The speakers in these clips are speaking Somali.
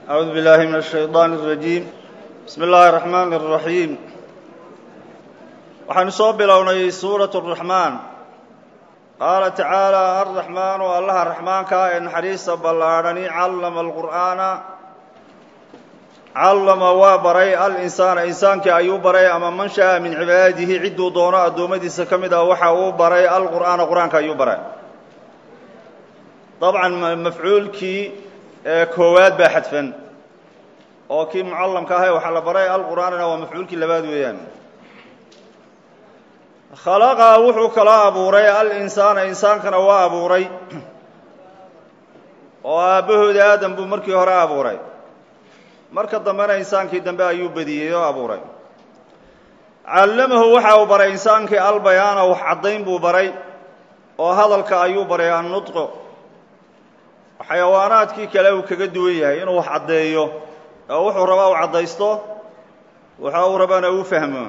أعوذ بالله من الشيطان الرجيم بسم الله الرحمن الرحيم waxaynu soo bilownay suuraة الرaحmaan qaala tacaalى الرaحmaan oo allaha raxmaanka ee naxariista ballaadhani callama الqur'aana callama waa baray alinsaana insaankii ayuu baray ama man shaءa min cibaadihi cidduu doono addoommadiisa ka mid ah waxa uu baray alqur'aana qur-aanka ayuu baray dabcan mafcuulkii koowaad baa xadfan oo kii mucallamka ahay waxaa la baray alqur'aanina waa mafcuulkii labaad weeyaan khalaqa wuxuu kaloo abuuray alinsaana insaankana waa abuuray oo aabbahooda aadam buu markii hore abuuray marka dambena insaankii dambe ayuu bediyey oo abuuray callamahu waxa uu baray insaankii albayaana wax caddayn buu baray oo hadalka ayuu baray annudqo xayawaanaadkii kale uu kaga duwan yahay inuu wax caddeeyo oo wuxuu rabaa u caddaysto waxa uu rabaana uu fahmo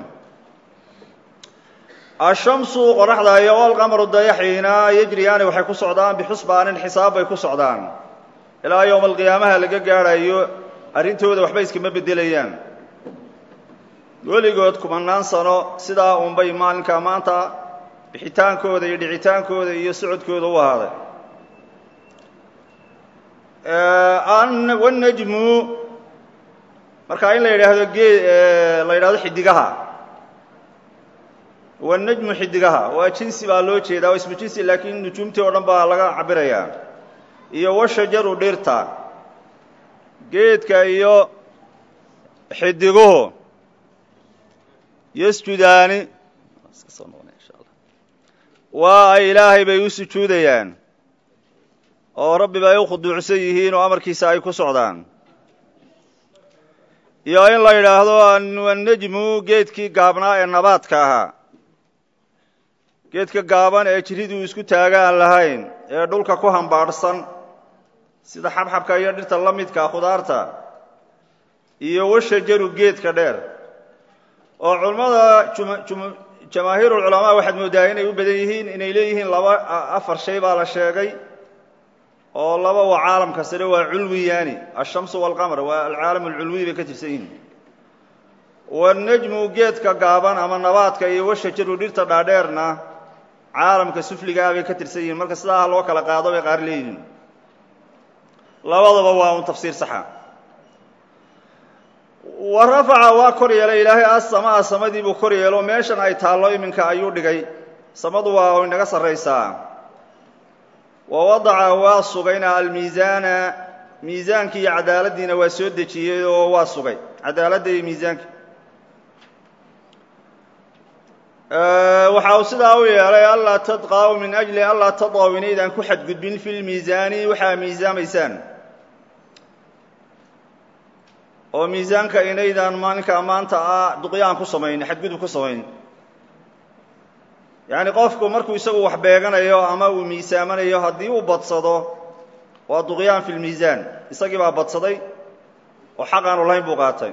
ashamsu qoraxda iyo alqamaru dayaxiina yejriyaani waxay ku socdaan bixusbaanin xisaab bay ku socdaan ilaa yowma alqiyaamaha laga gaadhayo arrintooda waxba iskama beddelayaan weligood kumanaan sano sidaa unbay maalinka maanta bixitaankooda iyo dhicitaankooda iyo socodkooda u ahaaday wanajmu markaa in la yidhaahdo gee la yidhahdo xidigaha wanajmu xidigaha waa jinsi baa loo jeedaa waa ismu jinsi laakiin nujuumtii oo dhan baa laga cabirayaa iyo washajaru dhirta geedka iyo xidiguhu yasjudaani waa ay ilaahay bay u sujuudayaan oo rabbi bay u khuduucsan yihiin oo amarkiisa ay ku socdaan iyo in la yidhaahdo annajmu geedkii gaabnaa ee nabaadka ahaa geedka gaaban ee jiriduu isku taaga aan lahayn ee dhulka ku hambaadhsan sida xabxabka iyo dhirta la midka khudaarta iyo washajaru geedka dheer oo culammada jamaahiirulculamaa waxaad mooddaa inay u badan yihiin inay leeyihiin laba afar shay baa la sheegay oo laba waa caalamka sare waa culwiyaani ashamsu walqamar waa alcaalam alculwiy bay ka tirsan yihiin wanajmu geedka gaaban ama nabaadka iyo washajaru dhirta dhaadheerna caalamka sufligaa bay ka tirsan yihiin marka sidaa loo kala qaado bay qaar leeyihiin labadaba waa un tafsiir saxa wa rafaca waa kor yeelay ilaahay assamaa samadii buu kor yeelo meeshan ay taallo iminka ayuu dhigay samadu waa inaga sarraysaa wa wadaca waa sugayna almiisaana miisaankii iyo cadaaladdiina waa soo dejiyey oo waa sugay cadaaladda iyo miisaanka waxa uu sidaa u yeelay allaa tadqaw min ajli allaa tadqaw inaydaan ku xadgudbin fi lmiisaani waxaa miisaamaysaan oo miisaanka inaydaan maalinka maanta ah duqyaan ku samayn xadgudub ku samayn yacni qofku markuu isagu wax beeganayo ama uu miisaamanayo haddii uu badsado waa duqyaan fi lmiisaan isagii baa badsaday oo xaq aanu lahayn buu qaatay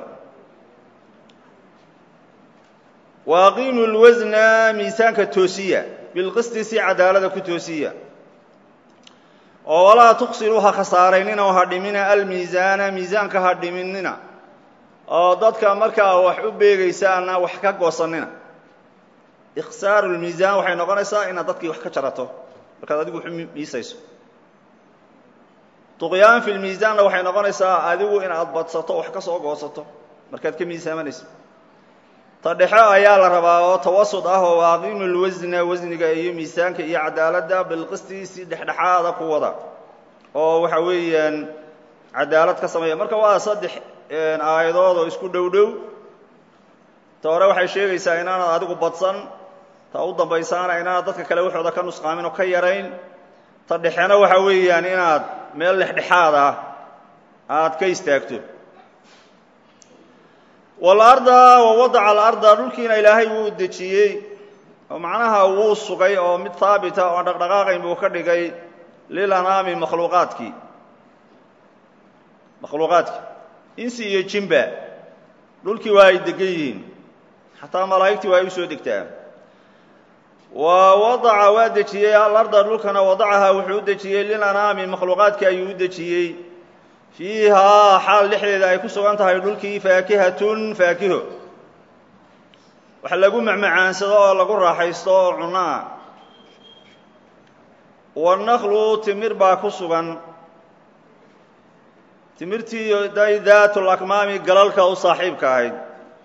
wa aqiimu lwasna miisaanka toosiya bilqisti si cadaalada ku toosiya oo walaa tuqsiruu ha khasaaraynina oo ha dhimina almiisaana miisaanka ha dhiminina oo dadka markaa wax u beegaysaana wax ka goosannina ikhsaaru lmiisaan waxay noqonaysaa inaad dadkii wax ka jarato markaad adigu wax u miisayso duqyaan fi lmiisaanna waxay noqonaysaa adigu inaad badsato wax ka soo goosato markaad ka miisaamanayso ta dhexe ayaa la rabaa oo tawasud ah oo waaqimu lwasna wasniga iyo miisaanka iyo cadaaladda bilqisti si dhexdhexaada ku wada oo waxa weeyaan cadaalad ka sameeya marka waa saddex aayadood oo isku dhow dhow ta hore waxay sheegaysaa inaanad adigu badsan ta u dambaysaana inaanad dadka kale waxooda ka nusqaamin oo ka yarayn ta dhexena waxa weeyaan inaad meel dhexdhexaad ah aad ka istaagto walarda wa wadaca alarda dhulkiina ilaahay wuu dejiyey oo macnaha wuu sugay oo mid haabita oo dhaqdhaqaaqayn buu ka dhigay lilanaami makhluuqaadkii makhluuqaadkii insi iyo jimba dhulkii waa ay degan yihiin xataa malaa'igtii waa ay u soo degtaa wa wadaca waa dejiyey alarda dhulkana wadacaha wuxuu u dejiyey lilanaami makhluuqaadkii ayuu u dejiyey fiihaa xaal dhexdeeda ay ku sugan tahay dhulkii faakihatun faakiho wax lagu macmacaansado oo lagu raaxaysto oo cunaa wanaklu timir baa ku sugan timirtii day daatul akmaami galalka u saaxiibka ahayd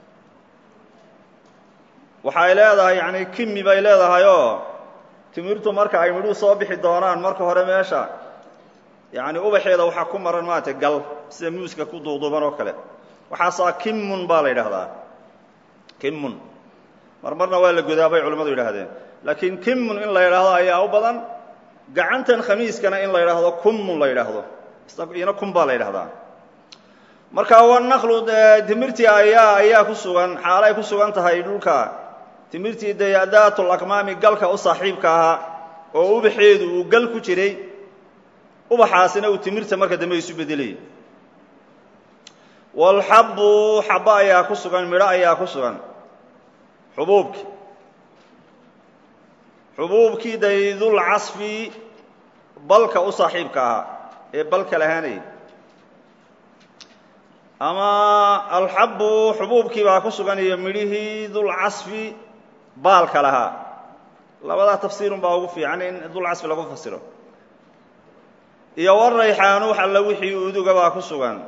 waxay leedahay yacni kimi bay leedahay oo timirtu marka ay midhuhu soo bixi doonaan marka hore meesha yacni ubaxeeda waxaa ku maran maaragtay gal sida muuska ku duuduuban oo kale waxaasaa kimun baa la yidhaahdaa kimun mar marna waa la godaa bay culimmadu yidhaahdeen laakiin kimun in la yidhaahdo ayaa u badan gacantan khamiiskana in la yidhaahdo kummun la yidhaahdo ina kun baa la yidhahdaa marka wanaklu timirtii ayaa ayaa ku sugan xaalo ay ku sugan tahay dhulka timirtii dayadaatul akmaami galka u saaxiibka ahaa oo ubaxeedu uu gal ku jiray ubaxaasina uu timirta marka dambe isu bedelayay walxabbu xabbo ayaa ku sugan midho ayaa ku sugan xubuubkii xubuubkii daydul casfi balka u saaxiibka ahaa ee balka lahaanayay ama alxabbu xubuubkii baa ku sugan iyo midhihii dulcasfi baalka lahaa labadaa tafsiirun baa ugu fiican in dulcasfi lagu fasiro iyo warayxaanu alla wixii uduga baa ku sugan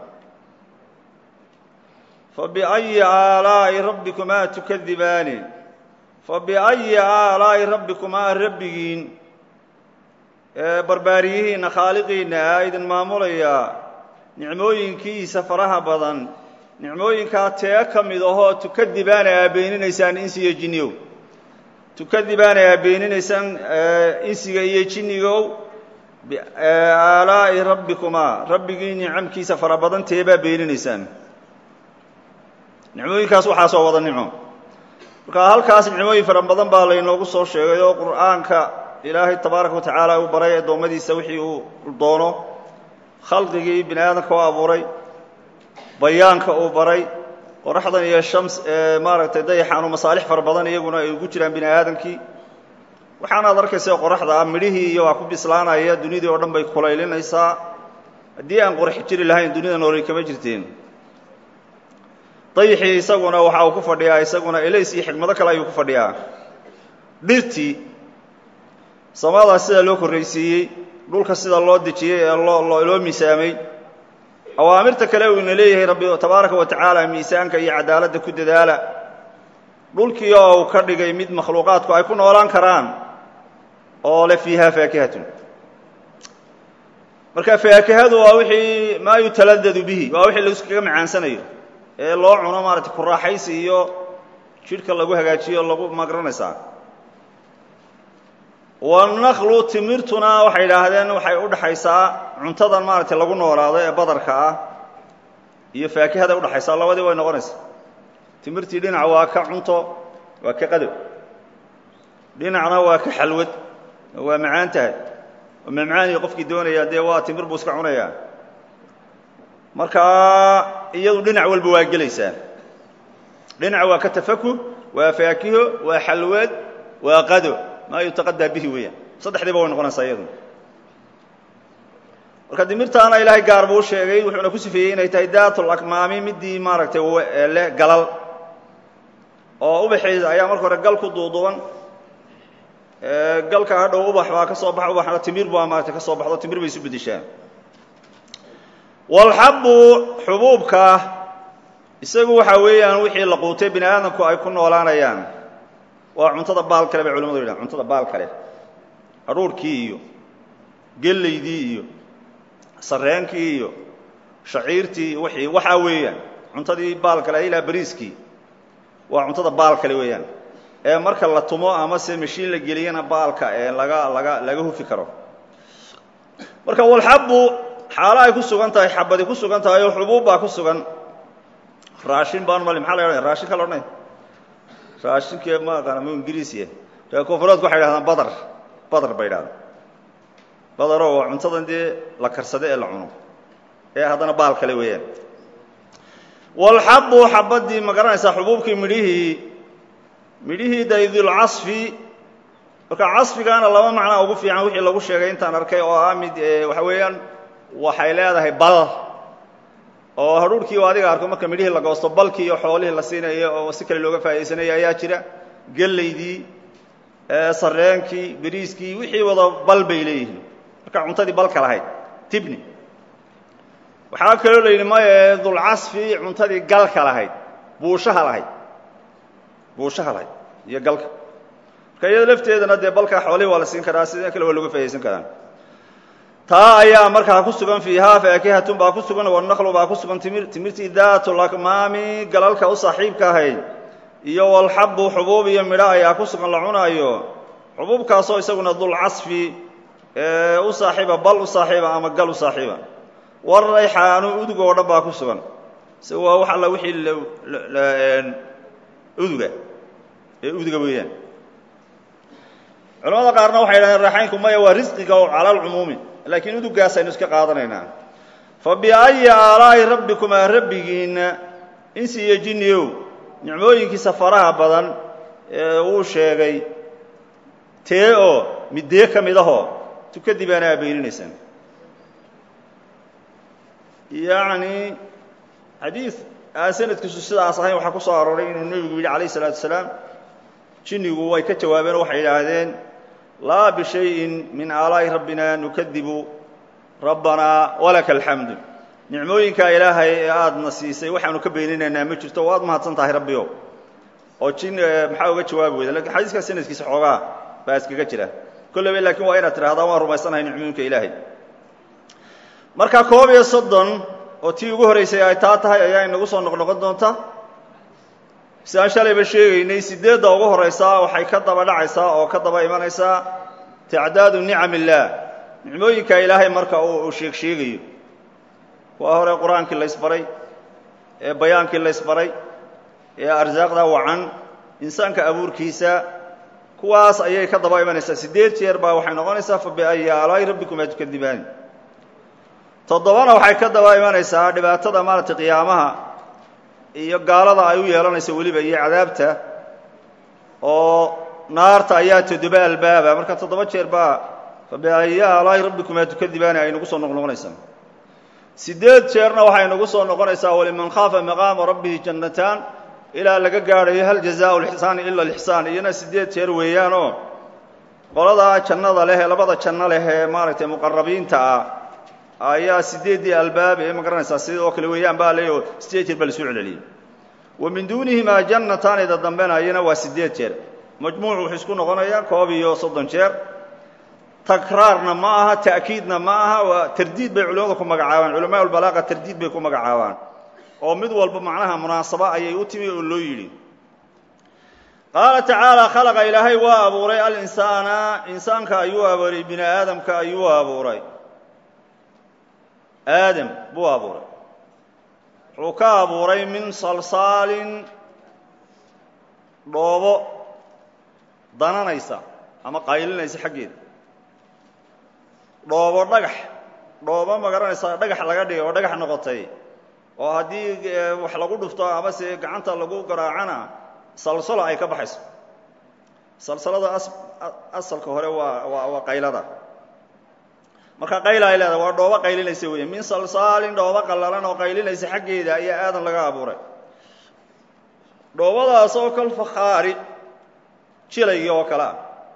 fabiأyi aalaa'i rabbikumaa tukadibaani fabiأyi aalaa'i rabbikumaa rabbigiin barbaariyihiinna khaaliqiinna aa idin maamulayaa nicmooyinkiisa faraha badan nicmooyinkaa tee ka mid ahoo tukadibaana aa beeninaysaan insiga jinnigow tukadibaana aa beeninaysaan insiga iyo jinnigow biaalaa'i rabbikumaa rabbigii nicamkiisa fara badan teebaa beeninaysaan nicmooyinkaas waxaasoo wada nicmo marka halkaas nicmooyin fara badan baa laynoogu soo sheegay oo qur'aanka ilaahay tabaaraka wa tacaala uu baray addoommadiisa wixii uu doono khalqigii bini aadamka u abuuray bayaanka uu baray qoraxdan iyo shams ee maaragtay dayaxaanu masaalix fara badan iyaguna ay ugu jiraan bini aadamkii waxaanaad arkaysa qoraxda midhihii iyo waa ku bislaanaya dunidii oo dhan bay kulaylinaysaa haddii aan qorax jiri lahayn dunida noolay kama jirteen dayixii isaguna waxa uu ku fadhiyaa isaguna elays iyo xigmado kale ayuu ku fadhiyaa dhirtii samada sida loo korraysiiyey dhulka sida loo dejiyey ee loo loo miisaamay awaamirta kale uu ina leeyahay rabbi tabaaraka wa tacaala miisaanka iyo cadaaladda ku dadaala dhulkii oo uu ka dhigay mid makhluuqaadku ay ku noolaan karaan oo le fiiha faakihatun marka faakihadu waa wixii maa yutaladadu bihi waa wixii laiskaga macaansanayo ee loo cuno maaragtay ku raaxaysi iyo jidhka lagu hagaajiyo lagu magranaysaa wanaklu timirtuna waxay idhaahdeen waxay u dhexaysaa cuntadan maaragtay lagu noolaado ee badarka ah iyo faakihada udhexaysaa labadii way noqonaysaa timirtii dhinac waa ka cunto waa ka qadow dhinacna waa ka xalwad waa macaan tahay oo mamcaaniga qofkii doonaya dee waa timir buu iska cunayaa markaa iyadu dhinac walba waa gelaysaa dhinac waa ka tafakuh waa faakiho waa xalwad waa qado maa yutaqadaa bihi weeyaan saddexdiiba way noqonaysaa iyadu marka dimirtaana ilaahay gaar buu sheegay wuxuuna ku sifeeyey inay tahay daatul akmaami midii maaragtay leh galal oo ubaxeeda ayaa marka hore gal ku duuduuban galka hadhow ubax baa ka soo baxa ubaxna timir baa maaragtay ka soo baxdo timir bay isu bedeshaa walxabbu xubuubka isagu waxaa weeyaan wixii la quutay bini aadamku ay ku noolaanayaan waa cuntada baal kale bay culimadu yidhahan cuntada baal kale hadhuurhkii iyo gellaydii iyo sarreenkii iyo shaciirtii wixii waxaa weeyaan cuntadii baal kale ilaa bariiskii waa cuntada baal kale weeyaan ee marka la tumo ama se mashiin la geliyana baalka ee laga laga laga hufi karo marka walxabbu xaalo ay ku sugan tahay xabadi ku sugan tahay oo xubuub baa ku sugan raashin baan mali maxaa la odhanaya raashinka la odhanaya raashinkee ma aqaana mu ingiriisiya ree koonfureedku waxay dhahdaan badar badar bay idhahdaan badaroo waa cuntadan dee la karsado ee la cuno ee haddana baal kale weeyaan walxabbu xabadii ma garanaysaa xubuubkii midhihii midhihii daydulcasfi marka casfigaana laba macnaa ugu fiican wixii lagu sheegay intaan arkay oo ah mid waxa weeyaan waxay leedahay bal oo hadhuurhkii u adiga arko marka midhihii la goosto balkii iyo xoolihii la siinayo oo si kale looga faa'idaysanayo ayaa jira gellaydii sarreenkii beriiskii wixii wada bal bay leeyihiin marka cuntadii balka lahayd tibni waxaa kaloo la yidhi maye dulcasfi cuntadii galka lahayd buushaha lahayd buushaha lahayd iyo galka marka iyado lafteedana dee balka xoolihii waa la siin karaa sida kale waa looga faa'idaysan karaa taa ayaa markaa ku sugan fiihaa faakihatun baa ku sugan wanaqlu baa ku sugan timir timirtii daatulakmaami galalka u saaxiibka ahayd iyo walxabu xubuub iyo midho ayaa ku sugan la cunaayo xubuubkaasoo isaguna dulcasfi u saaxiiba bal u saaxiiba ama gal u saaxiiba warayxaanu udug oo dhan baa ku sugan se waa wax alla wixii uduga ee uduga weeyaan culamada qaarna waxay yidhahdeen raaxaynku maya waa risqiga oo cala alcumuumi laakiin udugaas aynu iska qaadanaynaa fa biayi aalaa'i rabbikumaa rabbigiinna insi iyo jinniyow nicmooyinkiisa faraha badan ee uu sheegay tee oo middee ka mid ahoo tukadib aana abeyninaysaan yacni xadiid aan sanadkiisu sidaas ahayn waxaa ku soo arooray inuu nebigu yidhi calayh isalaatu wasalaam jinnigu way ka jawaabeen oo waxay yidhaahdeen laa bishayin min aalaa'i rabbina nukadibu rabbanaa walaka alxamdu nicmooyinkaa ilaahay ee aadna siisay waxaanu ka beyninaynaa ma jirto waad mahadsan tahay rabbiyo oo jin maxaa uga jawaabi weyda lakin xadiiskaa sanadkiisa xoogaa baa iskaga jira kolleyba laakiin waa inaad tidhahdaa waan rumaysanahay nicmooyinka ilaahay marka koob iyo soddon oo tii ugu horraysay ay taa tahay ayaa inagu soo noqnoqon doonta si aan shalayba sheegaynay sideedda ugu horraysaa waxay ka daba dhacaysaa oo ka daba imanaysaa tacdaadu nicam illaah nicmooyinka ilaahay marka uu sheeg sheegayo waa hore qur-aankii laysbaray ee bayaankii laysbaray ee arsaaqda wacan insaanka abuurkiisa kuwaas ayay ka daba imanaysaa siddeed jeer baa waxay noqonaysaa fa biayi aalaa'i rabbikumaa tukadibaani toddobana waxay ka daba imanaysaa dhibaatada maaragtay qiyaamaha iyo gaalada ay u yeelanayso weliba iyo cadaabta oo naarta ayaa toddoba albaaba marka toddoba jeer baa fa biayi aalaa'i rabbikumaa tukadibaani ay nagu soo noqnoqonaysaa siddeed jeerna waxay nagu soo noqonaysaa waliman khaafa maqaama rabbihi jannataan ilaa laga gaadhayo hal jazaau lixsaani ila alixsaan iyona siddeed jeer weeyaanoo qoladaa jannada leh ee labada janno leh ee maaragtay muqarabiinta ah ayaa siddeeddii albaab ee ma garanaysaa sida oo kale weeyaan baa leeyo siddeed jeer baa la soo celceliyey wa min duunihimaa jannataanida dambena iyana waa siddeed jeer majmuucu wuxuu isku noqonayaa koob iyo soddon jeer takraarna ma aha ta'kiidna ma aha waa tardiid bay culimmadu ku magacaabaan culamaa ulbalaaqa tardiid bay ku magacaabaan oo mid walba macnaha munaasaba ayay u timi oo loo yidhi qaala tacaala khalaqa ilaahay waa abuuray alinsaana insaanka ayuu abuuray bini aadamka ayuu abuuray aadam buu abuuray wuxuu ka abuuray min salsaalin dhoobo dananaysa ama qaylinaysa xaggeeda dhoobo dhagax dhoobo ma garanaysaa dhagax laga dhigay oo dhagax noqotay oo haddii wax lagu dhufto amase gacanta lagu garaacana salsalo ay ka baxayso salsalada asalka hore waa waa waa qaylada marka qayla ay leedahay waa dhoobo qaylinaysa weeye min salsaalin dhoobo qallalan oo qaylinaysa xaggeeda ayaa aadan laga abuuray dhoobadaas oo kal fakhaari jilaygii oo kale ah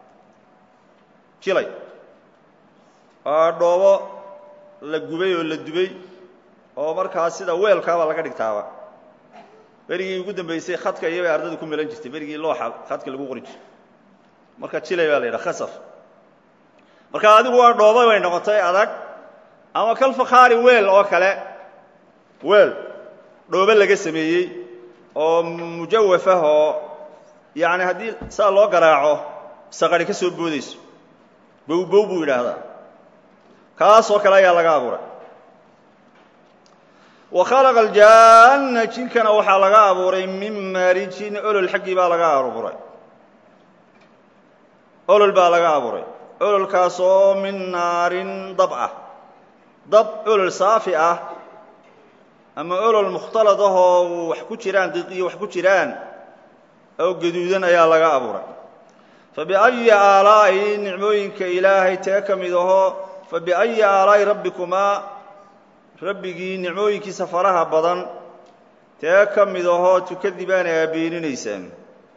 jilay waa dhoobo la gubay oo la dubay oo markaa sida weelkaaba laga dhigtaaba berigii ugu dambaysay khadka iyobay ardada ku melan jirtay berigii looxa khadka lagu qori jiray marka jilay baa la yidhaha khasaf marka adigu waa dhooba bay noqotay adag ama kal fakhaari weel oo kale weel dhoobo laga sameeyey oo mujawaf ah oo yacni haddii saa loo garaaco saqari ka soo boodayso bowbow buu yidhaahdaa kaasoo kale ayaa laga abuuray wa khalaqa aljaanna jinkana waxaa laga abuuray min maarijin olol xaggii baa laga abuuray olol baa laga abuuray ololkaas oo min naarin dab ah dab olol saafi ah ama olol mukhtalad ah oo wax ku jiraan diqiyo wax ku jiraan oo gaduudan ayaa laga abuuray fa biayi aalaa'i nicmooyinka ilaahay tee ka mid ahoo fa biayi aalaa'i rabbikumaa rabbigii nicmooyinkiisa faraha badan tee ka mid ahoo tukadibaana aa beeninaysaan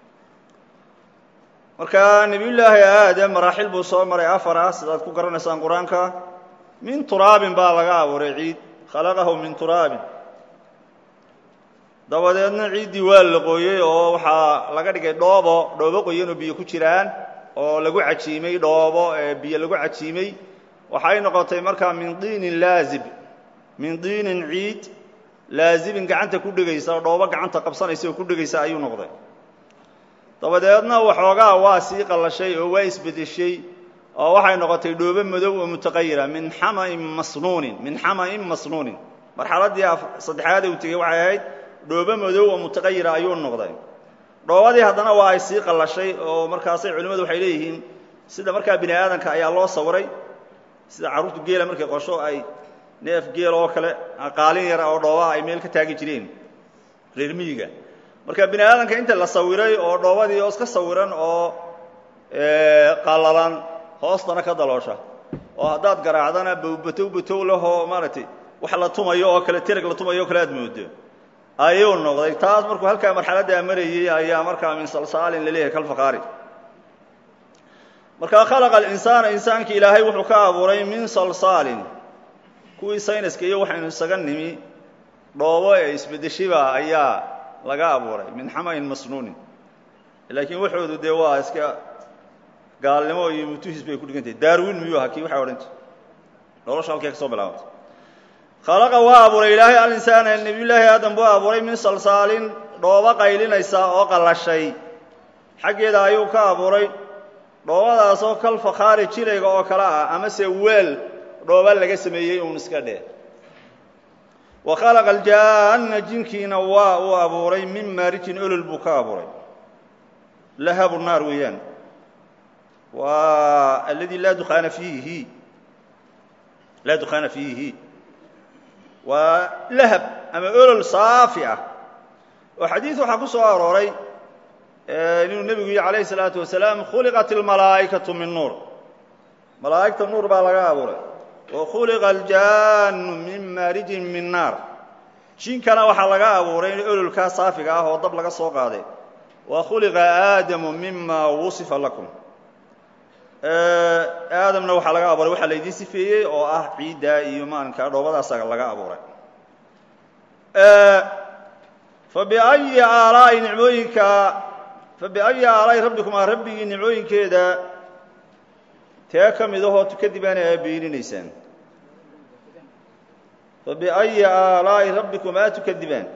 marka nebiyullaahi aadam maraaxil buu soo maray afar ah sidaad ku garanaysaan qur-aanka min turaabin baa laga abuuray ciid khalaqahu min turaabin dabadeedna ciiddii waa la qooyey oo waxaa laga dhigay dhoobo dhoobo qoyanoo biyo ku jiraan oo lagu cajiimay dhoobo ee biyo lagu cajiimay waxay noqotay markaa min diinin laazib min diinin ciid laazibin gacanta ku dhegaysa dhoobo gacanta qabsanaysa oo ku dhegaysa ayuu noqday dabadeedna waxoogaa waa sii qallashay oo waa isbedeshay oo waxay noqotay dhoobo madow oo mutaqayira min xama'in masnuunin min xama'in masnuunin marxaladdii saddexaad uu tegey waxay ahayd dhoobo madow oo mutaqayira ayuu noqday dhoobadii haddana waa ay sii qallashay oo markaasay culimmadu waxay leeyihiin sida markaa bini aadanka ayaa loo sawiray sida carruurtu geela markay qosho ay neef geel oo kale qaalin yara oo dhoobaha ay meel ka taagi jireen reer miyiga marka bini aadanka inta la sawiray oo dhoobadii oo iska sawiran oo qallalan hoostana ka daloosha oo haddaad garaacdana batow batow lahoo maaragtay wax la tumayo oo kale tereg la tumayo o kale aad moodo ayuu noqday taas markuu halkaa marxaladdaa marayey ayaa markaa min salsaalin laleeyahay kalfaqaari markaa khalaqa alinsaana insaanki ilaahay wuxuu ka abuuray min salsaalin kuwii sayniska iyo waxaynu isaga nimi dhoobo ee isbedeshiba ayaa laga abuuray min xamayn masnuunin laakiin waxoodu dee waa iska gaalnimo iyo mutuhis bay ku dhigantahay darwin miyuu ahaa kii waxay odhan jir nolosha halkay ka soo bilaabantay khalaqa waa abuuray ilaahay alinsaana nebiyullaahi aadam buu abuuray min salsaalin dhoobo qaylinaysa oo qallashay xaggeeda ayuu ka abuuray dhoobadaasoo kal fakhaari jilayga oo kale ah amase weel dhooba laga sameeyey uun iska dheh wa khalaqa aljaanna jinkiina waa uu abuuray min maarijin olol buu ka abuuray lahabu naar weeyaan waa alladii laa dukaana fiihi laa dukhaana fiihi waa lahab ama olol saafi ah oo xadiid waxaa ku soo arooray inuu nebigu yihi calayhi salaatu wasalaam khuliqat almalaa'ikatu min nuur malaa'igta nuur baa laga abuuray wa khuliqa aljaannu min maarijin min naar jinkana waxaa laga abuuray ololkaa saafiga ah oo dab laga soo qaaday wa khuliqa aadamu mima wusifa lakum aadamna waxaa laga abuuray waxaa laydiin sifeeyey oo ah ciiddaa iyo maalinkaa dhoobadaasa laga abuuray fabiayi aalaa'i nicmooyinka fabiayi aalaa'i rabbikumaa rabbigii nicmooyinkeeda tee ka mid ahoo tukadibaana aa beeninaysaan fabiayi aalaa'i rabbikumaa tukadibaan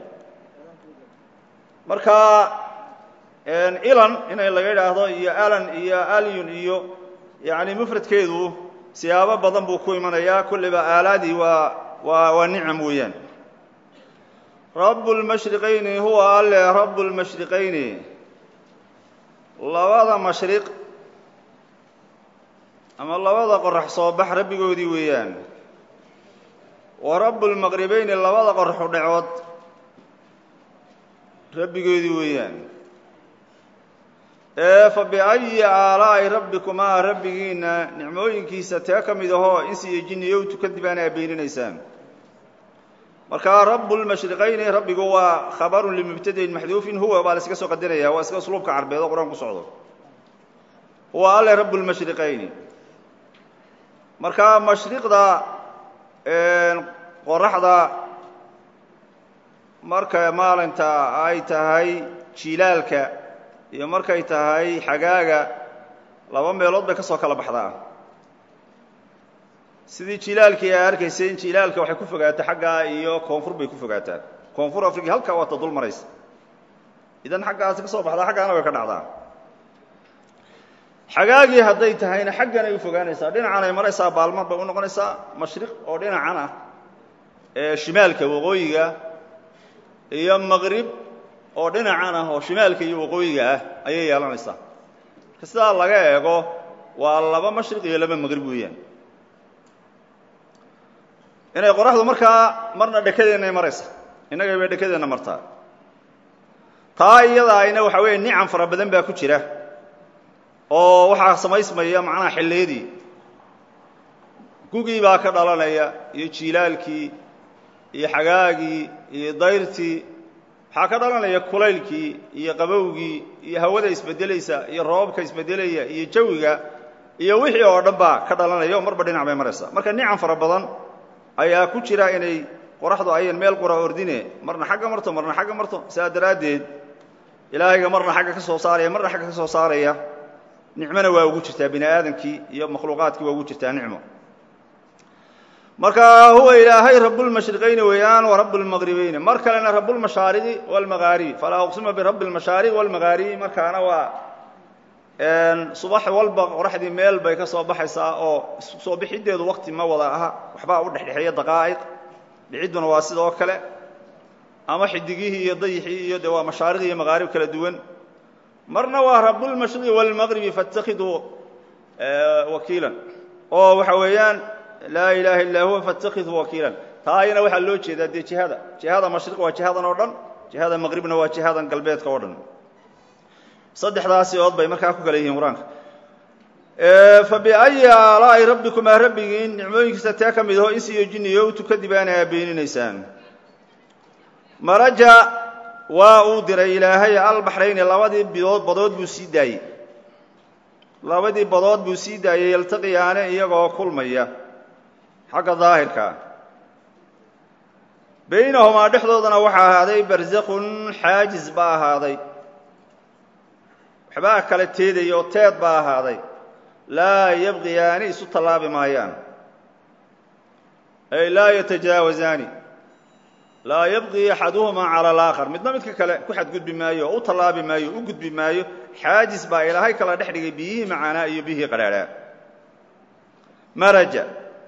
marka ilan inay laga idhaahdo iyo alan iyo alyun iyo yani mufradkeedu siyaabo badan buu ku imanayaa kulliba aalaadii waa waa waa nicam weeyaan rabu lmashriqayni huwa alle rabu lmashriqayni labada mashriq ama labada qorax soo bax rabbigoodii weeyaan wa rabu lmaqribayni labada qoraxu dhacood rabbigoodii weeyaan ee fa biayi aalaa'i rabbikumaa rabbigiinna nicmooyinkiisa tee ka mid ahoo insi iyo jinniyow tukadibaana aa beeninaysaan markaa rabu lmashriqayni rabbigu waa khabarun limubtadain maxduufin huwa baa la iska soo qadaraya waa iska usluubka carbeed oo qur-aan ku socdo huwa alle rabu lmashriqayni markaa mashriqda qoraxda marka maalinta ay tahay jilaalka iyo markay tahay xagaaga laba meelood bay ka soo kala baxdaa sidii jilaalkii ay arkayseen jilaalka waxay ku fogaataa xaggaa iyo koonfur bay ku fogaataa koonfur africa halkaa waata dul maraysa idan xaggaasi ka soo baxdaa xaggaana way ka dhacdaa xagaagii hadday tahayna xaggan ay u fogaanaysaa dhinacan ay maraysaa baalmar bay u noqonaysaa mashriq oo dhinacan ah ee shimaalka waqooyiga iyo maqrib oo dhinacan ah oo shimaalka iyo waqooyiga ah ayay yeelanaysaa marka sidaa laga eego waa laba mashriq iyo laba maqrib weeyaan inay qoraxdu markaa marna dhekadeennaay maraysa innagay bay dhekadeenna martaa taa iyada ayna waxaa weeye nicam fara badan baa ku jira oo waxaa samaysmaya macnaha xilliyadii gugii baa ka dhalanaya iyo jiilaalkii iyo xagaagii iyo dayrtii waxaa ka dhalanaya kulaylkii iyo qabowgii iyo hawada isbedelaysa iyo roobabka isbedelaya iyo jawiga iyo wixii oo dhan baa ka dhalanaya oo marba dhinac bay maraysaa marka nicam fara badan ayaa ku jira inay qoraxdu ayan meel qura ordine marna xagga marto marna xagga marto saa daraaddeed ilaahayga marna xagga ka soo saaraya marna xagga ka soo saaraya nicmona waa ugu jirtaa bini aadamkii iyo makhluuqaadkii waa ugu jirtaa nicmo marka huwa ilaahay rablmashriqayni weeyaan wa rablmaqribayni mar kalena rablmashaariqi wاlmagaaribi falaa uqsima birabbi اlmashaariq wاlmagaaribi markaana waa subax walba qoraxdii meel bay ka soo baxaysaa oo soo bixiddeedu wakti ma wada aha waxbaa u dhexdhexeeya daqaa'iq dhicidduna waa sidoo kale ama xidigihii iyo dayixii iyo de waa mashaariq iyo maqaarib kala duwan marna waa rablmashriqi wاlmaqribi faاtakiduu wakiilan oo waxa weeyaan laa ilaaha illaa huwa faاtakiduu wakiilan taa ayana waxaa loo jeedaa dee jihada jihada mashriq waa jihadan oo dhan jihada maqribna waa jihadan galbeedka oo dhan saddexdaasi ood bay markaa ku kala yihiin qur-aanka fabiأyi aalaa'i rabbikumaa rabbigiin nicmooyinkiisa tee ka mid aho insi iyo jinniyo u tukadibaana aa beeninaysaan maraja waa uu diray ilaahay albaxrayni labadii bidood badood buu sii daayey labadii badood buu sii daayey yaltaqiyaane iyagoo kulmaya xagga daahirkaa baynahumaa dhexdoodana waxaa ahaaday barzakun xaajis baa ahaaday waxbaa kala teedaya oo teed baa ahaaday laa yabqiyaani isu tallaabi maayaan ay laa yatajaawazaani laa yabqi axaduhumaa cala alaakhar midna midka kale ku xadgudbi maayo oo u tallaabi maayo u gudbi maayo xaajis baa ilaahay kala dhex dhigay biyihii macaanaa iyo biyihii qadhaadhaa maraja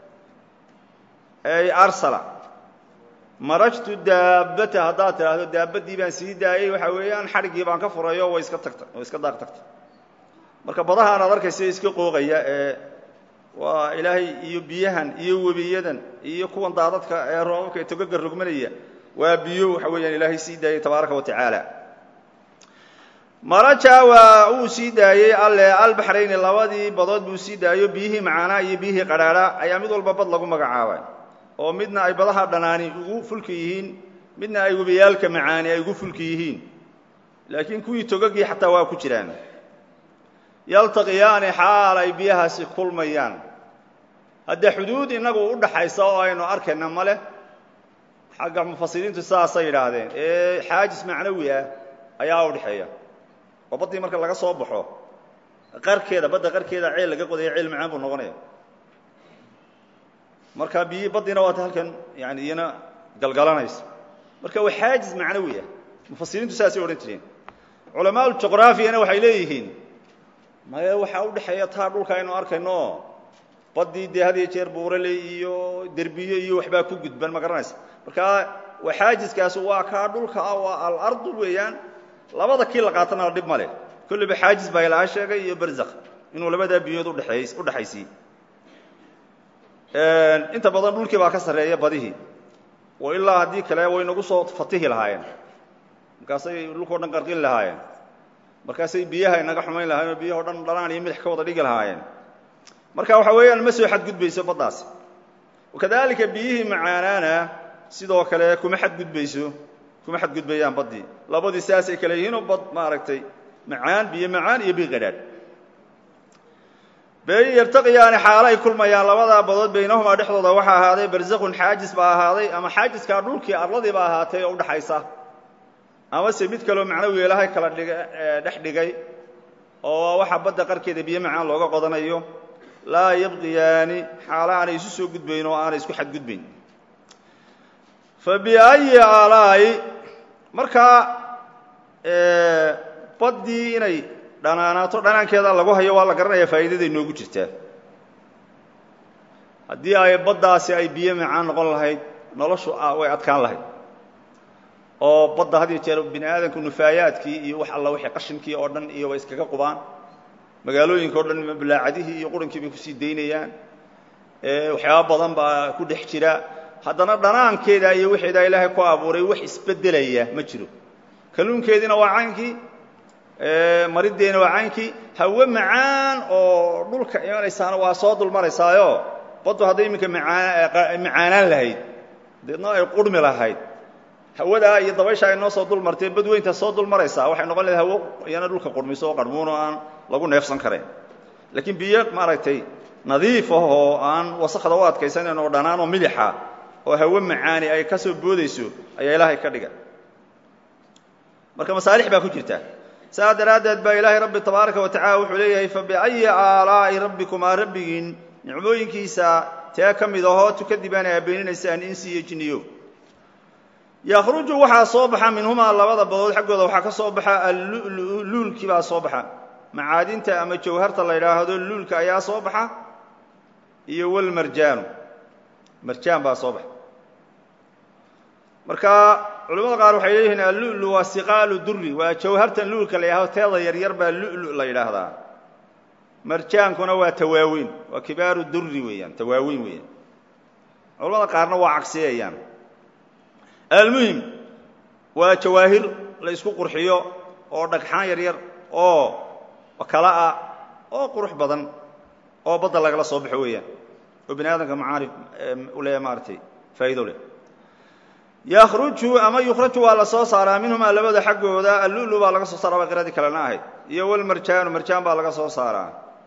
ay arsala marajtu daabbata haddaad tidhaahdo daabaddii baan sii daayey waxaa weeyaan xadhiggii baan ka furayo way iska tagta way iska daaq tagta marka badahaan aad arkaysa iska qooqaya ee waa ilaahay iyo biyahan iyo webiyadan iyo kuwan daadadka ee roobabka ee togaga rogmanaya waa biyo waxa weeyaan ilaahay sii daayey tabaaraka wa tacaala maraja waa uu sii daayey alle albaxrayni labadii badood buu sii daayo biyihii macaanaa iyo biyihii qadhaadha ayaa mid walba bad lagu magacaabay oo midna ay badaha dhanaani ugu fulka yihiin midna ay webiyaalka macaani ay ugu fulka yihiin laakiin kuwii togagii xataa waa ku jiraan yaltaqiyaani xaal ay biyahaasi kulmayaan haddee xuduud innagu u dhaxaysa oo aynu arkayna ma leh xagga mufasiriintu saasay yidhaahdeen ee xaajis macnawi ah ayaa u dhexeeya oo baddii marka laga soo baxo qarkeeda badda qarkeeda ceel laga qodaya ceel macaan buu noqonaya marka biyi baddiina waata halkan yani iyana galgalanaysa marka waa xaajis macnawi ah mufasiriintu saasay odhan jireen culamaa juqraafiyana waxay leeyihiin maya waxaa u dhexeeya taa dhulka aynu arkayno baddii dee had iyo jeer buuraley iyo derbiye iyo waxbaa ku gudban ma garanaysa marka waa xaajiskaasi waa kaa dhulka ah waa alardu weeyaan labada kii la qaatana dhib ma leh kolliba xaajis baa ilaa sheegay iyo barzakh inuu labadaa biyood udheeey u dhexaysiiy inta badan dhulkii baa ka sarreeya badihii oo ilaa haddii kale way nagu soo fatihi lahaayeen markaasay dhulkao dhan qarqin lahaayeen markaasay biyaha inaga xumayn lahaayeen oo biyaho dhan dhalaan iyo midax ka wada dhigi lahaayeen marka waxa weeyaan ma soo xadgudbayso baddaasi wakadalika biyihii macaanaana sidoo kale kuma xadgudbayso kuma xadgudbayaan baddii labadii saasay kale yihiinoo bad maaragtay macaan biyo macaan iyo biyo qadhaadh bay yartaqiyaani xaalo ay kulmayaan labadaa badood baynahumaa dhexdooda waxaa ahaaday barzakun xaajis baa ahaaday ama xaajiskaa dhulkii arladii baa ahaatay oo udhaxaysa amase mid kaloo macnawi ilahay kala dhiga dhex dhigay oo waxaa badda qarkeeda biyo macaan looga qodanayo laa yabqiyaani xaalo aanay isu soo gudbayn oo aanay isku xadgudbayn fa biayi aalaa'i markaa baddii inay dhanaanaato dhanaankeeda lagu hayo waa la garanaya faa'iidaday noogu jirtaa haddii ay baddaasi ay biyo macaan noqon lahayd noloshu way adkaan lahayd oo badda had iyo jeer bini aadamku nufaayaadkii iyo wax alla wixii qashinkii oo dhan iyo way iskaga qubaan magaalooyinka o dhan balaacadihii iyo qurankii bay kusii daynayaan waxyaaba badan baa ku dhex jira haddana dhanaankeeda iyo wixeeda ilaahay ku abuuray wax isbeddelaya ma jiro kalluunkeediina waa caynkii mariddeena waa caynkii hawe macaan oo dhulka imanaysaana waa soo dul maraysaayo baddu hadday iminka macaanaan lahayd deedna ay qurhmi lahayd hawadaa iyo dabaysha ay noo soo dul martay badweynta soo dul maraysaa waxay noqon lahayd hawo iyana dhulka qurhmiso oo qarmuun oo aan lagu neefsan karayn laakiin biyo maaragtay nadiif ah oo aan wasakda u adkaysanayn oo dhanaan oo milixa oo hawo macaani ay ka soo boodayso ayaa ilaahay ka dhiga marka masaalix baa ku jirta saas daraaddeed baa ilaahay rabbi tabaaraka wa tacala wuxuu leeyahay fabiayi aalaa'i rabbikumaa rabbigiin nicmooyinkiisa tee ka mid ahoo tukadibaana aa beeninaysaan insi iyo jinniyo yakhruju waxaa soo baxa minhumaa labada badood xaggooda waxaa ka soo baxa allulu luulkii baa soo baxa macaadinta ama jawharta la yidhaahdo luulka ayaa soo baxa iyo walmarjaanu marjaan baa soo baxa marka culamada qaar waxay leeyihiin allulu waa siqaalu duri waa jawhartan luulka la yidhahdo teeda yaryar baa lulu la yidhaahdaa marjaankuna waa tawaawiin waa kibaaru duri weeyaan tawaawiin weeyaan culamada qaarna waa cagsiyayaan almuhim waa jawaahir la isku qurxiyo oo dhagxaan yaryar oo kala ah oo qurux badan oo badda lagala soo baxo weeyaan oo bini aadamka macaarif u leeya maaratay faa'iido leh yakhruju ama yukhraju waa la soo saaraa minhumaa labada xaggooda allulu baa laga soo saaraa baa qiradii kalena ahayd iyo walmarjaanu marjaan baa laga soo saaraa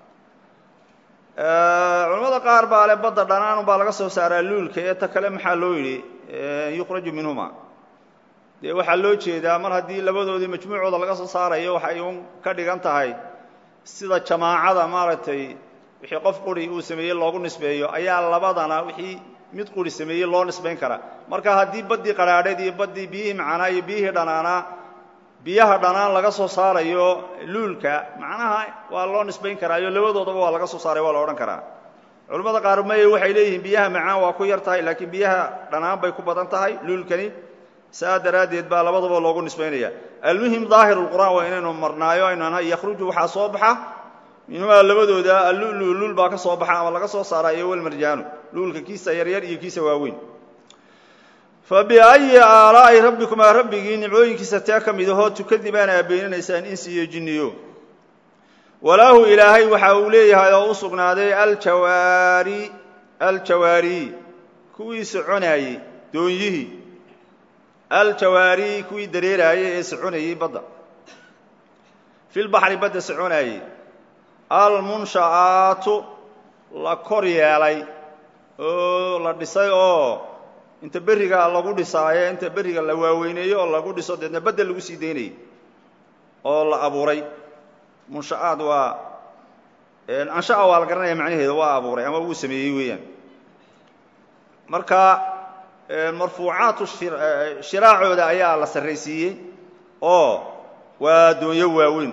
culamada qaar baa le badda dhanaan baa laga soo saaraa luulka ee ta kale maxaa loo yidhi yukhraju minhuma dee waxaa loo jeedaa mar haddii labadoodii majmuucooda laga soo saarayo waxay un ka dhigan tahay sida jamaacada maaragtay wixii qof quri uu sameeyey loogu nisbeeyo ayaa labadana wixii mid quri sameeyey loo nisbayn karaa marka haddii baddii qadhaadheed iyo baddii biyihii macanaa iyo biyihii dhanaanaa biyaha dhanaan laga soo saarayo luulka macnaha waa loo nisbayn karaayo labadoodaba waa laga soo saaray waa la odhan karaa culimmada qaar may waxay leeyihiin biyaha macaan waa ku yar tahay laakiin biyaha dhanaan bay ku badan tahay luulkani saa daraaddeed baa labadaba loogu nisbaynaya almuhim daahir lqur'aan waa inaynu marnaayo aynu yakhruju waxaa soo baxa minhumaa labadooda allulu luul baa ka soo baxa ama laga soo saaraa iyo walmarjaanu luulka kiisa yaryar iyo kiisa waaweyn fabiayi aalaa'i rabbikumaa rabbigii nimcooyinkiisa tee ka mid ahoo tukadibaana aa beeninaysaan insi iyo jinniyo walaahu ilaahay waxa uu leeyahay oo u sugnaaday aljawaari aljawaari kuwii soconaayey doonyihii aljawaari kuwii dareeraayey ee soconayey badda filbaxri badda soconaayey almunsha'aatu la kor yeelay oo la dhisay oo inta berriga lagu dhisaayo inta berriga la waaweyneeyo oo lagu dhiso deedna badda lagu sii daynayay oo la abuuray munsha'aad waa ansha'a waa la garanaya macnaheeda waa abuuray ama wuu sameeyey weeyaan marka marfuucaatu shiraacooda ayaa la sarraysiiyey oo waa doonyo waaweyn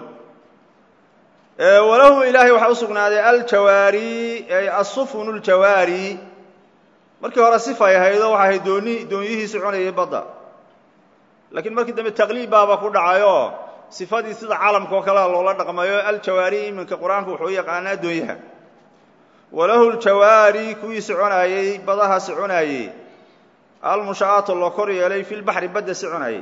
walahu ilaahay waxaa u sugnaaday aljawaari ay asufun ljawaari markii hore sifay ahaydoo waxay ahayd dooni doonyihii soconayay badda laakiin markii dambe taqliib baaba ku dhacayo sifadii sida calamka oo kalea loola dhaqmayo aljawaari iminka qur-aanku wuxuu u yaqaanaa doonyaha walahu ljawaari kuwii soconaayey badaha soconaayey almusha'aatu loo kor yeelay fi lbaxri badda soconaayey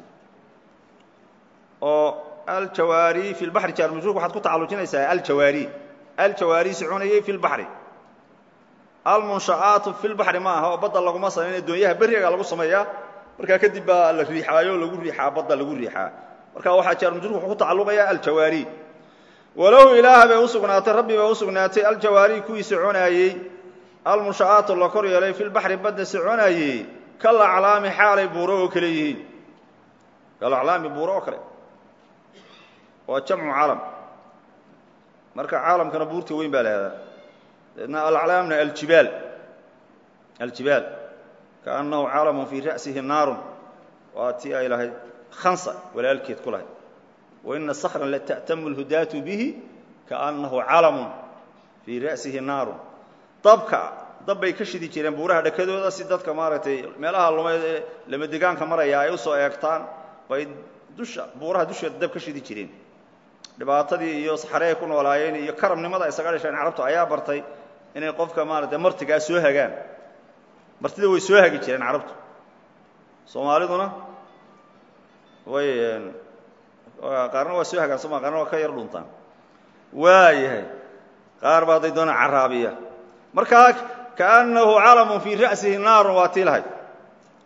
oo aljawaari fi lbaxri jaarmujruurka waxaad ku tacallujinaysaa aljawaari aljawaari soconayey fi lbaxri almunsha'aatu fi lbaxri ma aha oo badda laguma samayna doonyaha berriga lagu sameeyaa markaa kadib baa la riixaayo o lagu riixaa badda lagu riixaa marka waxaa jaarmujruurka wuxuu ku tacalluqaya aljawaari walahu ilaaha bay u sugnaatay rabbi bay u sugnaatay aljawaari kuwii soconaayey almunsha'aatu la kor yeelay fi lbaxri badda soconaayey kal aclaami xaalay buuro oo kale yihiin kal aclaami buuro oo kale waa jamcu calam marka caalamkana buurta weyn baa lahahdaa deedna alaclaamna aljibaal aljibaal kaannahu caalamun fii ra'sihi naarun waa tii ay lahayd khansa walaalkeed ku lahayd waina sakran lata'tamu lhudaatu bihi kaannahu calamun fii ra'sihi naarun dabka dab bay ka shidi jireen buuraha dhakadooda si dadka maaragtay meelaha lumeed ee lama degaanka maraya ay u soo eegtaan bay dusha buuraha dusheeda dab ka shidi jireen dhibaatadii iyo saxare ay ku noolaayeen iyo karamnimada isaga dhasheen carabtu ayaa bartay inay qofka maaragtay martigaa soo hagaan martida way soo hagi jireen carabtu soomaaliduna way qaarna waa soo hagaan sooma qaarna waa ka yar dhuntaan waayahay qaar baa day doona caraabiya markaa kaannahu calamun fii ra'sihi naarun waa tii lahayd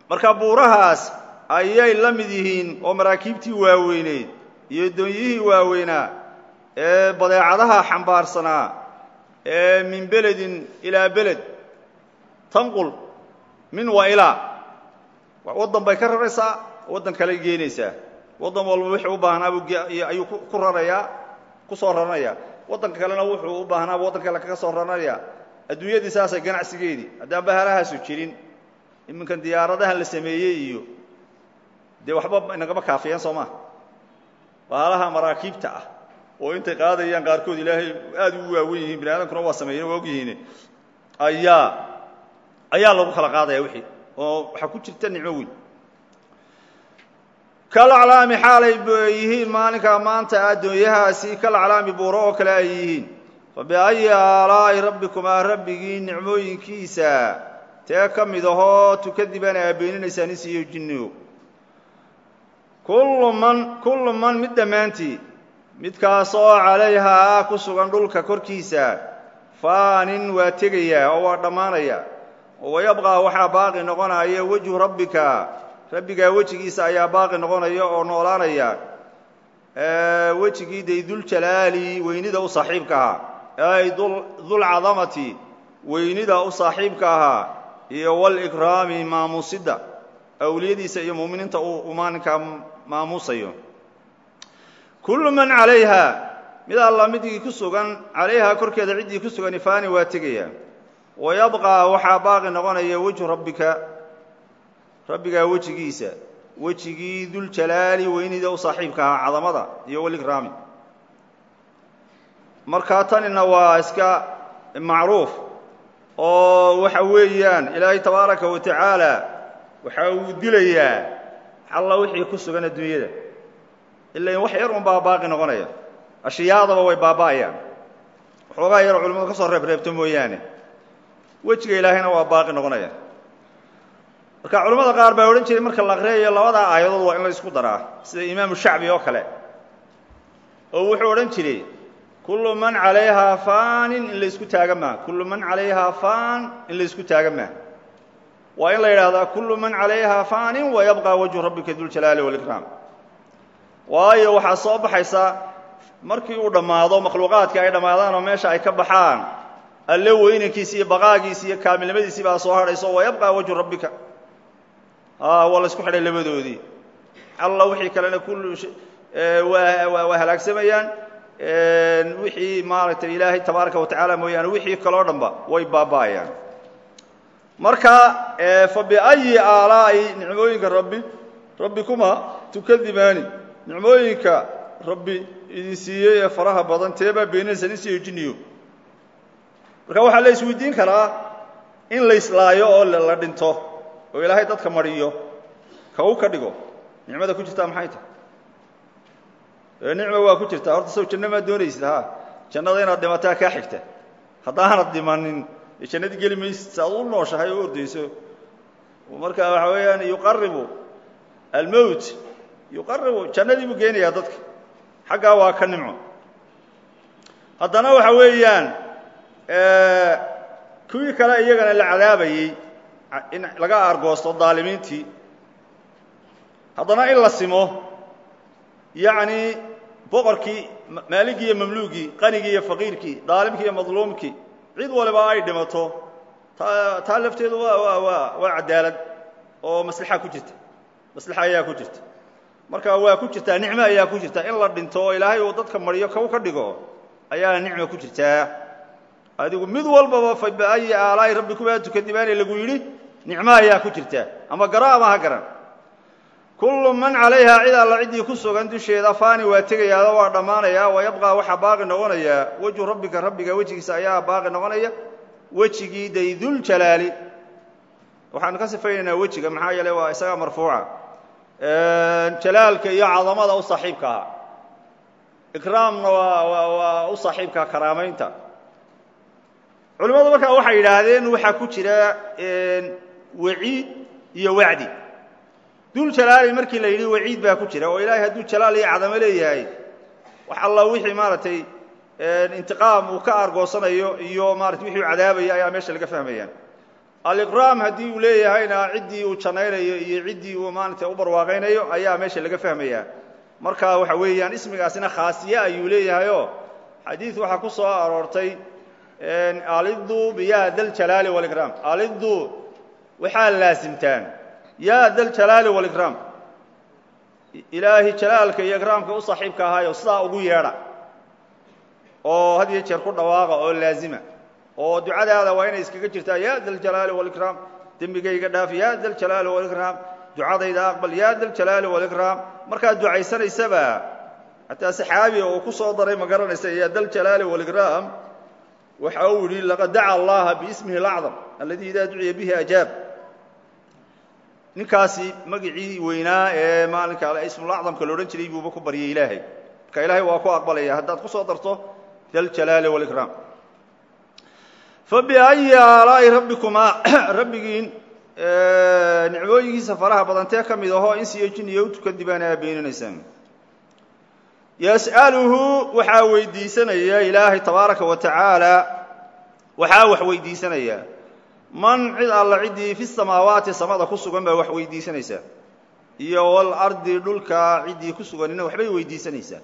marka buurahaas ayay la mid yihiin oo maraakiibtii waaweyneyd iyo doonyihii waaweynaa ee badeecadaha xambaarsanaa ee min beledin ilaa beled tanqul min wa ilaa waddan bay ka raraysaa waddan kale geenaysaa waddan walba wixii u baahnaa ayuu ku rarayaa ku soo raranayaa waddanka kalena wuxuu u baahnaaba waddan kale kaga soo raranayaa adduunyadii saasay ganacsigeedii haddaan bahalahaasu jirin iminkan diyaaradahan la sameeyey iyo dee waxba inagama kaafiyeen soo maha bahalaha maraakiibta ah oo intay qaadayaan qaarkood ilaahay aad ugu waawen yihiin bini aadamkuna waa sameeyeen waa og yihiin ayaa ayaa lagu kala qaadaya wixii oo waxaa ku jirta nicmo weyn kalaclaami xaalay yihiin maalinkaa maanta addoonyahaasi kalaclaami buuro oo kale ay yihiin fa biayi aalaa'i rabbikumaa rabbigii nicmooyinkiisa tee ka mid ahoo tukadiban aa beeninaysaan insiiyo jinnigo kullu man kullu man mid dhammaantii midkaasoo calayhaa ku sugan dhulka korkiisa faanin waa tegayaa oo waa dhammaanaya oo wayabqaa waxaa baaqi noqonaya wejhu rabbika rabbigaa wejigiisa ayaa baaqi noqonaya oo noolaanaya wejigii day duljalaali weynida u saaxiibka ahaa ay dulcadamati weynida u saaxiibka ahaa iyo walikraami maamuusidda awliyadiisa iyo muuminiinta uu maalinkaa maamuusayo kullu man calayha mid alla midkii ku sugan calayhaa korkeeda ciddii ku sugan ifaani waa tegaya wayabqaa waxaa baaqi noqonaya wejhu rabbika rabbigaa wejigiisa wejigii duljalaali weynida u saaxiibka ahaa cadamada iyo walikraami markaa tanina waa iska macruuf oo waxa weeyaan ilaahay tabaaraka wa tacaala waxa uu dilayaa alla wixii ku sugan adduunyada ila in wax yar un baa baaqi noqonaya ashyaadaba way baaba'ayaan waxoogaa yaroo culimmadu ka soo reebreebto mooyaane wejiga ilaahayna waa baaqi noqonaya marka culimmada qaar baa odhan jiray marka la aqriyayo labadaa aayadood waa in la isku daraa sida imaamu shacbi oo kale oo wuxuu odhan jiray kullu man calayhaa faanin in la isku taaga maa kullu man calayhaa faan in la isku taaga maa waa in la yidhaahdaa kullu man calayhaa faanin wayabqaa wajhu rabbika duljalaali walikraam waayo waxaa soo baxaysa markii uu dhammaado makhluuqaadka ay dhammaadaan oo meesha ay ka baxaan alle weynankiisi iyo baqaagiisi iyo kaamilnimadiisii baa soo hadhayso wayabqaa wajhu rabbika waa la isku xidhay labadoodii alla wixii kalena kullu waa halaagsamayaan wixii maaragtay ilaahay tabaaraka wa tacaala mooyaane wixii kaloo dhanba way baaba'ayaan marka fa biayi aalaa'i nicmooyinka rabbi rabbikuma tukadibaani nicmooyinka rabbi idin siiyey ee faraha badan teebaa beeninaysa nin siiyo jinniyo marka waxaa la isweydiin karaa in la islaayo oo la dhinto oo ilaahay dadka mariyo ka u ka dhigo nicmada ku jirtaa maxay tahay ee nicma waa ku jirtaa horta sow janno maa doonaysid ha jannada inaad dhimataa kaa xigta haddaanad dhimanin dee jannadii geli maysid si aad u nooshahay oo ordayso marka waxa weeyaan yuqaribu almowt yuqaribu jannadii buu geenayaa dadka xaggaa waa ka nimco haddana waxa weeyaan kuwii kale iyagana la cadaabayey in laga aargoosto daalimiintii haddana in la simo yacni boqorkii maaligii iyo mamluugii qanigii iyo faqiirkii daalimkii iyo madluumkii cid waliba ay dhimato taa taa lafteedu waa waa waa waa cadaalad oo maslaxa ku jirta maslaxa ayaa ku jirta marka waa ku jirtaa nicmo ayaa ku jirta in la dhinto oo ilaahay uu dadka mariyo kaw ka dhigo ayaa nicmo ku jirtaa adigu mid walbaba fa biayi aalaa'i rabbikumaa tukadibaane lagu yidhi nicmo ayaa ku jirta ama garo ama ha garan kullu man calayhaa cid alla ciddii ku sugan dusheeda faani waa tegayaao waa dhammaanayaa wayabqaa waxaa baaqi noqonaya wejhu rabbika rabbiga wejigiisa ayaa baaqi noqonaya wejigii dayduljalaali waxaanu ka sifaynaynaa wejiga maxaa yeele waa isagaa marfuuca jalaalka iyo cadamada u saaxiibka ahaa ikraamna waa waa waa u saaxiibka karaamaynta culimmadu markaa waxay yidhaahdeen waxaa ku jira waciid iyo wacdi dul jalaali markii la yidhi waciid baa ku jira oo ilaahay hadduu jalaal iyo cadamo leeyahay wax alla wixii maaragtay intiqaam uu ka aargoosanayo iyo maarata wixii u cadaabaya ayaa meesha laga fahmaya aliqraam haddii uu leeyahayna ciddii uu jannaynayo iyo ciddii uu maarata u barwaaqaynayo ayaa meesha laga fahmayaa marka waxa weeyaan ismigaasina khaasiye ayuu leeyahayoo xadiid waxaa ku soo aroortay alidu biya daljalaali walikraam alidu waxaa laasimtaan yaa daljalaali walikraam ilaahi jalaalka iyo ikraamka u saaxiibka ahaayo sidaa ugu yeedha oo had iyo jeer ku dhawaaqa oo laazima oo ducadaada waa inay iskaga jirtaa ya daljalaali walikraam dembigayga dhaaf ya daljalaali walikraam ducadayda aqbal ya daljalaali walikraam markaad ducaysanaysaba xataa saxaabi oo ku soo daray ma garanaysa ya daljalaali walikraam waxa uu yidhi laqad daca allaha biismihi alacdam alladii idaa duciya bihi ajaab ninkaasi magicii weynaa ee maalinka ismulacdamka la odhan jiray buuba ku baryay ilaahay marka ilaahay waa ku aqbalaya haddaad ku soo darto daljalaali walikraam fabiayi aalaa'i rabbikumaa rabbigiin nicmooyinkiisa faraha badantee ka mid ahoo insiyo jiniyo u tukadibaan aa beeninaysaan yas'aluhu waxaa weydiisanaya ilaahay tabaaraka wa tacaala waxaa wax weydiisanaya man cid alla ciddii fi samaawaati samada ku sugan baa wax weydiisanaysaa iyo walardi dhulka ciddii ku suganina waxbay weydiisanaysaa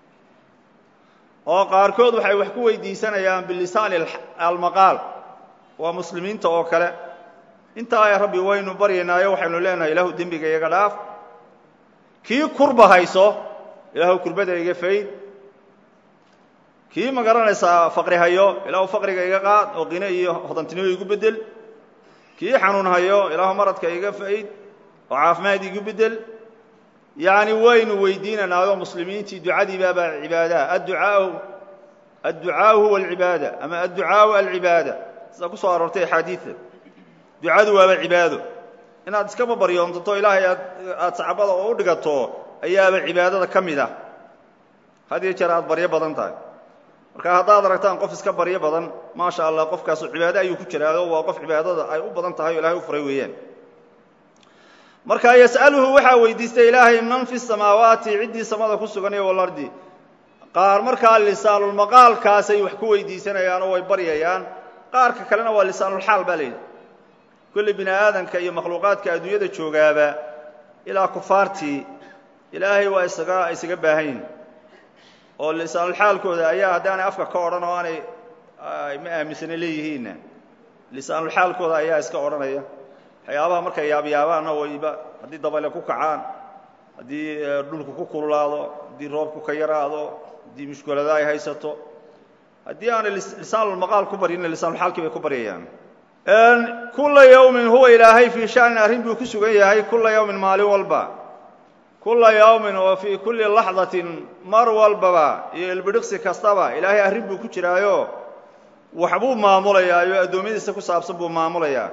oo qaarkood waxay wax ku weydiisanayaan bilisaani almaqaal waa muslimiinta oo kale intaa rabbi waynu baryaynaayo waxaynu leenahay ilaahu dembiga iga dhaaf kii kurba hayso ilaahu kurbada iga fayd kii ma garanaysaa faqri hayo ilaahu faqriga iga qaad oo qine iyo hodantinimo igu bedel kii xanuun hayo ilaahu maradka iga fayd oo caafimaad igu bedel yacni waynu weydiinanaayoo muslimiintii ducadii baabaa cibaadaha adducaau adducaau huwa alcibaada ama adducaau alcibaada sida ku soo aroortay axaadiida ducadu waaba cibaado inaad iskaba baryoontato ilaahay aad aada sacbada oo u dhigato ayaaba cibaadada ka mid ah had iyo jeer aad baryo badan tahay marka haddaad aragtaan qof iska baryo badan maasha allah qofkaasu cibaado ayuu ku jiraado waa qof cibaadada ay u badan tahay o ilahay u furay weeyaan marka yas'aluhu waxaa weydiistay ilaahay man fi samaawaati ciddii samada ku sugan iyo walardi qaar markaa lisaanulmaqaalkaasay wax ku weydiisanayaan oo way baryayaan qaarka kalena waa lisaanulxaal baa layidhi kulli bini aadanka iyo makhluuqaadka adduunyada joogaaba ilaa kufaartii ilaahay waa isaga isaga baahan yihin oo lisaanulxaalkooda ayaa haddaanay afka ka odhan oo aanay ma aaminsana leeyihiinna lisaanulxaalkooda ayaa iska odhanaya waxyaabaha markay yaabyaabaanna wayba haddii dabayle ku kacaan haddii dhulku ku kululaado haddii roobku ka yaraado haddii mushkulada ay haysato haddii aanay lisaanulmaqaal ku baryina lisaanulxaalkii bay ku baryayaan kula yawmin huwa ilaahay fii shanin arrin buu ku sugan yahay kula yawmin maalin walba kula yawmin oo fii kulli laxdatin mar walbaba iyo ilbidhiqsi kastaba ilaahay arrin buu ku jiraayo waxbuu maamulayaa iyo addoommadiisa ku saabsan buu maamulayaa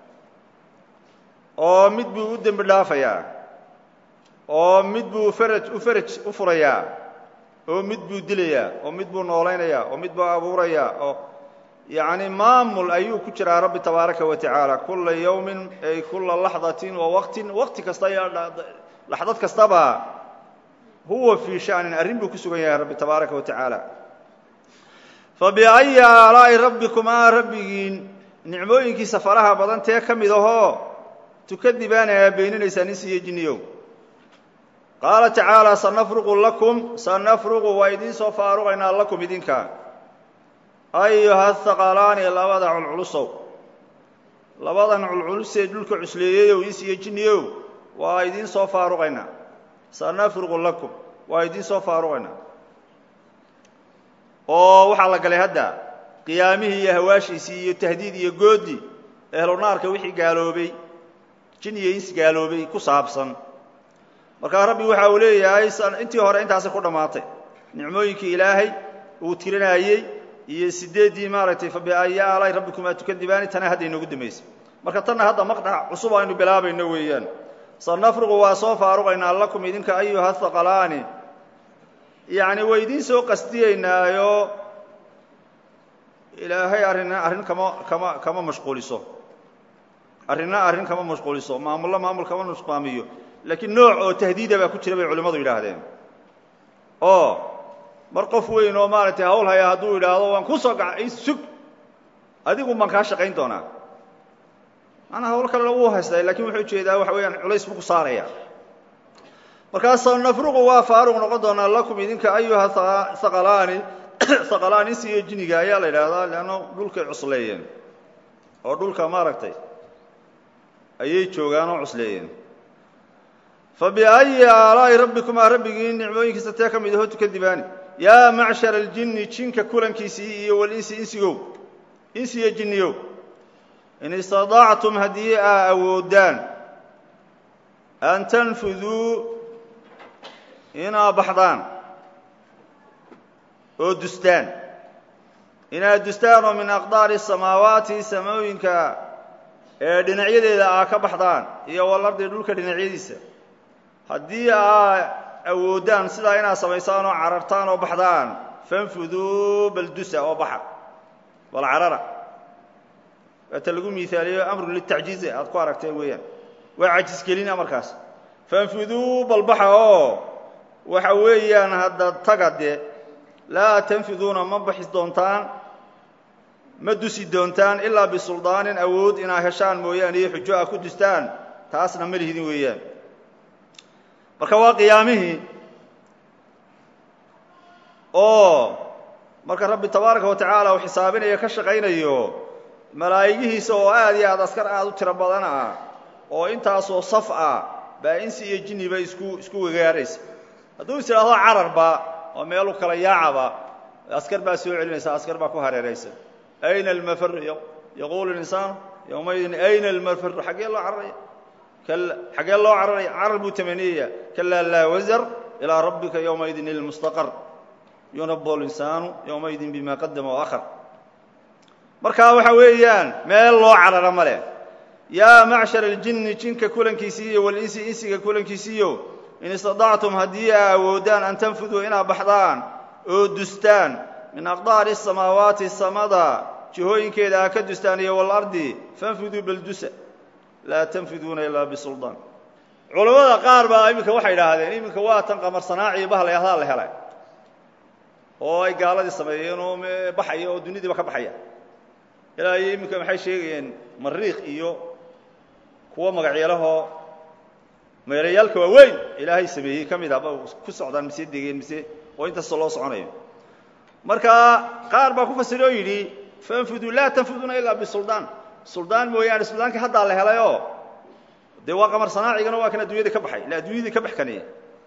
oo mid buu u dembi dhaafayaa oo mid buu faraj u faraj u furayaa oo mid buu dilayaa oo mid buu noolaynayaa oo mid buu abuurayaa oo yacni maamul ayuu ku jiraa rabbi tabaaraka wa tacaala kula yawmin ay kula laxdatin wa waqtin waqti kasta iyo laxdad kastaba huwa fii shanin arrin buu ku sugan yahay rabbi tabaaraka wa tacaala fabiayi aalaa'i rabbikumaa rabbigiin nicmooyinkiisa faraha badan tee ka mid ahoo tukadibaana aa beeninaysaan in siiyo jinniyow qaala tacaala sanafruqu lakum sanafruqu waa idiin soo faaruqaynaa lakum idinka ayuha haqalaani labada culculusow labadan culculusee dhulka cusleeyeyow in siiyo jinniyow waa idiin soo faaruqaynaa sanafruqu lakum waa idiin soo faaruqaynaa oo waxaa la galay hadda qiyaamihii iyo hawaashiisii iyo tahdiid iyo goodi ehlu naarka wixii gaaloobay jin iyo ins gaaloobay ku saabsan markaa rabbi waxa uu leeyahay intii hore intaasi ku dhammaatay nicmooyinkii ilaahay uu tirinaayey iyo sideeddii maaragtay fabiayi aalay rabbikumaa tukadibaani tana hadda inoogu dambaysay marka tanna hadda maqdhac cusub aynu bilaabayno weeyaan sanafruqu waa soo faaruqaynaa lakum idinka ayuha haqalaani yacni way idiin soo qastiyeynaayo ilaahay arrin arrin kama kama kama mashquuliso arrinna arrin kama mashquuliso maamullo maamul kama nusqaamiyo laakiin nooc oo tahdiida baa ku jira bay culimmadu yidhaahdeen oo mar qof weyn oo maaragtay hawl haya hadduu yidhaahdo waan ku soo gaca sug adigu baan kaa shaqayn doonaa manaa hawl kalena wuu haystaa lakin wuxuu ujeedaa waxa weeyaan culays buu ku saaraya markaasa nafruqu waa faaruq noqon doonaa lakum idinka ayuha haqalaani haqalaan insi iyo jiniga ayaa la yidhaahdaa leanna dhulkay cusleeyeen oo dhulka maaragtay ayay joogaan oo cusleeyeen fa biayi aalaa'i rabbikumaa rabbigiin nicmooyinkiisa tee ka mid aho tukadibaani yaa macshara aljinni jinka kulankiisii iyo walinsi insigow insi iyo jinniyow in istadaactum haddii aa awoodaan an tanfuduu inaa baxdaan oo dustaan inaad dustaan oo min aqdaari samaawaati samooyinka ee dhinacyadeeda aa ka baxdaan iyo walardi dhulka dhinacyadiisa haddii aa awoodaan sidaa inaad samaysaan oo carartaan oo baxdaan fanfuduu baldusa oo baxa bal carara waata lagu miaaliyo amrun litacjiizi aad ku aragteen weeyaan waa cajisgelina markaas fanfuduu balbaxa oo waxa weeyaan hadda taga dee laa tanfiduuna ma baxi doontaan ma dusi doontaan ilaa bisuldaanin awood inaa heshaan mooyaane iyo xujo a ku dustaan taasna ma lihidin weeyaan marka waa qiyaamihii oo marka rabbi tabaaraka wa tacaala uu xisaabinayo ka shaqaynayo malaa'igihiisa oo aad iyo aad askar aad u tiro badan ah oo intaasoo saf ah baa insi iyo jinniba isku isku wegaaraysa hadduu is idhaahdo cararba oo meelu kala yaacaba askar baa soo celinaysa askar baa ku hareeraysa ayna almafar yaquulu linsaanu yowmaydin ayna almafar xaggee loo cararaya xaggee loo cararaya carar buu tamaniyaya kalaa laa wasar ilaa rabbika yowmaydin ilmustaqar yunabu linsaanu yowmaydin bima qadama waahar markaa waxa weeyaan meel loo carara ma leh yaa macshar aljinni jinka kulankiisii iyo walinsi insiga kulankiisiiyo in istadactum haddii aa awoodaan an tanfuduu inaad baxdaan oo dustaan min aqdaari samaawaati samada jihooyinkeeda aa ka dustaan iyo walardi fanfuduu baldusa laa tanfiduuna ilaa bisuldaan culammada qaar baa iminka waxay idhaahdeen iminka waa tan qamarsanaaciyo bahlayahdaa la helay oo ay gaaladii sameeyeen oo baxaya oo dunidiiba ka baxaya ilaa iyo iminka maxay sheegayeen mariikh iyo kuwo magacyalahoo meelayaalka waaweyn ilaahay sameeyey ka mid ahba ku socdaan mise degeen mise oo intaasoo loo soconayo marka qaar baa ku fasira oo yidhi fanfuduu laa tanfuduuna ilaa bisuldaan suldaan mooyaane suldaankii haddaa la helayoo dee waa qamar sanaacigana waa kan addunyadii ka baxay ila addunyadii ka bax kanaya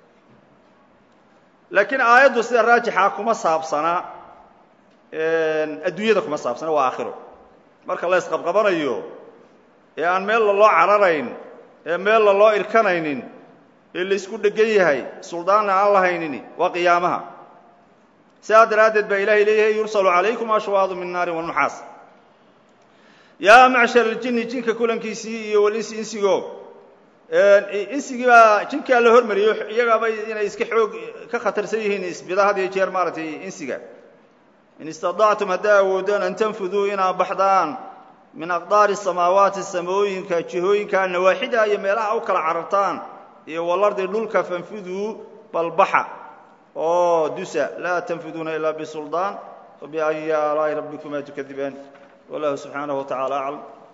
laakiin aayaddu sida raajixa kuma saabsana adduunyada kuma saabsana waa aakhiro marka la isqabqabanayo ee aan meel laloo cararayn ee meel laloo irkanaynin ee laysku dhegan yahay suldaanna aan lahaynin waa qiyaamaha sidaa daraaddeed baa ilaahay leeyahay yursalu calaykum ashwaadu min naarin wanuxaas yaa macshar aljinni jinka kulankiisii iyo walinsi insigo insigii baa jinkaa la hormariyo iyagaaba inay iska xoog ka khatarsan yihiin isbida had iyo jeer maaragtay insiga in istadactum haddaa awoodaan an tanfuduu inaad baxdaan min aqdaari samaawaati samooyinka jihooyinka nawaaxida iyo meelaha u kala carartaan iyo walardi dhulka fanfuduu balbaxa oo dusa laa tanfuduuna ilaa bisuldaan fabiayi aalaa'i rabbikuma tukadibaan wallahu subxaanaه wa tacala aclam